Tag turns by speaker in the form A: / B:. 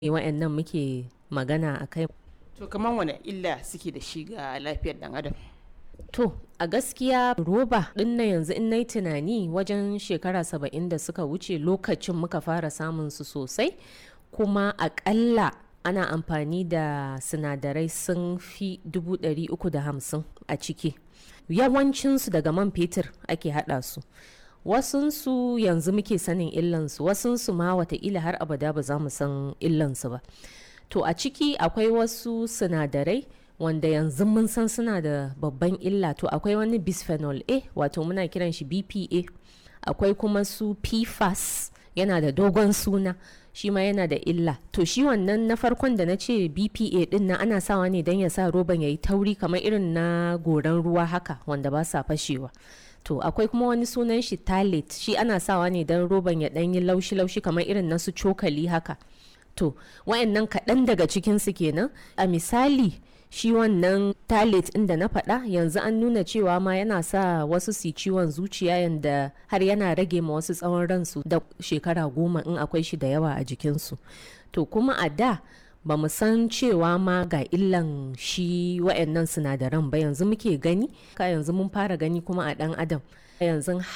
A: wa'annan muke magana a kai
B: To kamar wane illa suke da shi ga lafiyar dan adam?
A: to a gaskiya roba din na yanzu in nayi tunani wajen shekara saba'in da suka wuce lokacin muka fara samun su sosai kuma akalla ana amfani da sinadarai sun fi dubu ɗari uku da hamsin a ciki yawancinsu daga man fetur ake haɗa su wasunsu yanzu muke sanin illansu wasunsu ma wataƙila har abada ba za mu san illansu ba to a ciki akwai wasu sinadarai wanda yanzu mun san suna da babban illa to akwai wani bisphenol a wato muna kiran shi bpa akwai kuma su pfas yana da dogon suna shi ma yana da illa to shi wannan na farkon da na ce bpa din na ana sawa ne don ya sa roban ya yi tauri kamar irin na goran ruwa haka wanda ba sa fashewa to akwai kuma wani sunan shi talit shi ana sawa ne don roban ya ɗan yi laushi-laushi kamar irin na su cokali haka to wayannan kaɗan daga cikinsu kenan a misali shi wannan talit ɗin da na faɗa yanzu an nuna cewa ma yana sa wasu su ciwon zuciya yanda har yana rage ma wasu tsawon ransu da shekara goma in akwai shi da yawa a jikinsu to kuma a da ba mu san cewa ma ga illan shi wa'annan sinadaran ba yanzu muke gani ka yanzu mun fara gani kuma a ɗan adam yanzu